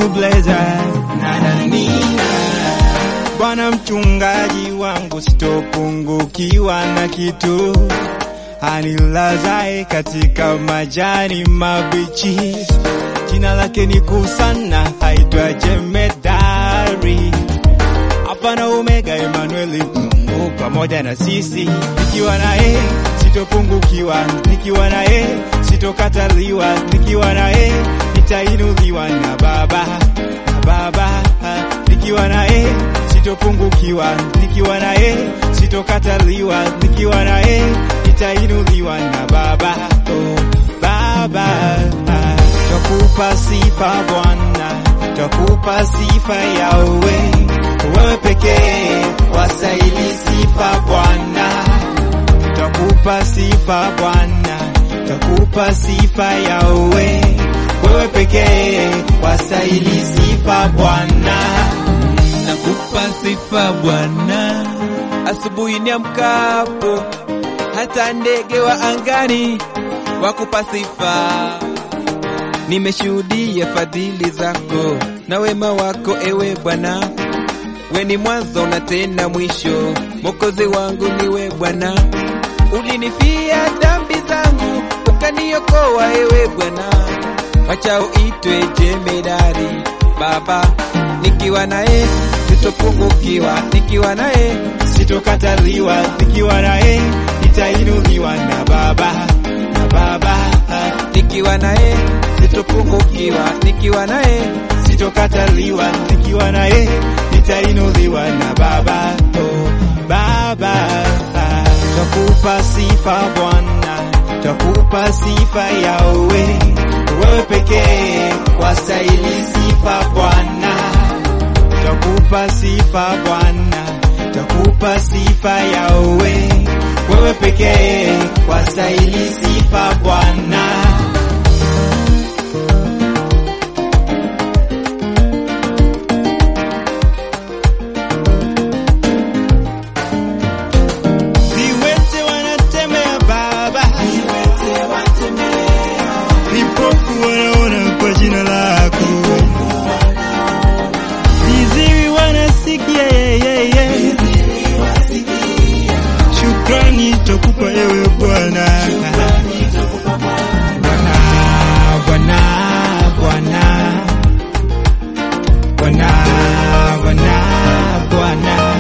Trailblazer na nanina Bwana mchungaji wangu, sitopungukiwa na kitu, anilazae katika majani mabichi. Jina lake ni kuu sana, haitwa Jemedari, Alfa na Omega, Emanueli, Mungu pamoja na sisi. Nikiwa naye sitopungukiwa, nikiwa naye sitokataliwa, nikiwa naye nitainuliwa na Baba, na Baba, nikiwa naye sitopungukiwa, nikiwa naye sitokataliwa, nikiwa naye nitainuliwa na Baba, oh, Baba. Twakupa sifa Bwana, twakupa sifa Yawe, wewe pekee wastahili sifa Bwana. Twakupa sifa Bwana, twakupa sifa Yawe, wewe pekee wastahili sifa Bwana. Nakupa sifa Bwana, asubuhi niamkapo, hata ndege wa angani wakupa sifa. Nimeshuhudia fadhili zako na wema wako, ewe Bwana. We ni mwanzo na tena mwisho, Mwokozi wangu niwe Bwana. Ulinifia dhambi zangu, ukaniokoa ewe Bwana. Wacha uitwe jemedari Baba, nikiwa naye sitopungukiwa, nikiwa naye sitokataliwa, nikiwa naye nitainuliwa na Baba, na Baba, nikiwa naye sitopungukiwa, nikiwa naye sitokataliwa, nikiwa naye nitainuliwa na Baba, oh, Baba. Twakupa sifa Bwana, twakupa sifa Yawe, wewe pekee wastahili sifa Bwana. Twakupa sifa Bwana, twakupa sifa Yawe, wewe pekee wastahili sifa Bwana. Viwete wanatembea Baba, vipofu wanaona kwa jina lako, viziwi wanasikia yeyeye. Shukrani twakupa ewe Bwana, Bwana, Bwana, Bwana, Bwana, Bwana, Bwana.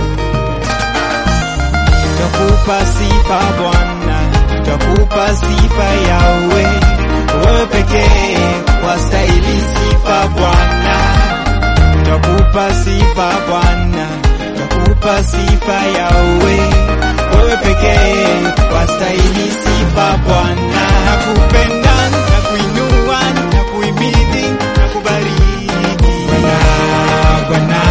Twakupa sifa Bwana, twakupa sifa Yawe, wewe pekee wastahili sifa Bwana. Twakupa sifa Bwana, twakupa sifa Yawe, wewe pekee wastahili sifa Bwana. Nakupenda, nakuinua, nakuhimidi, nakubariki Bwana, Bwana,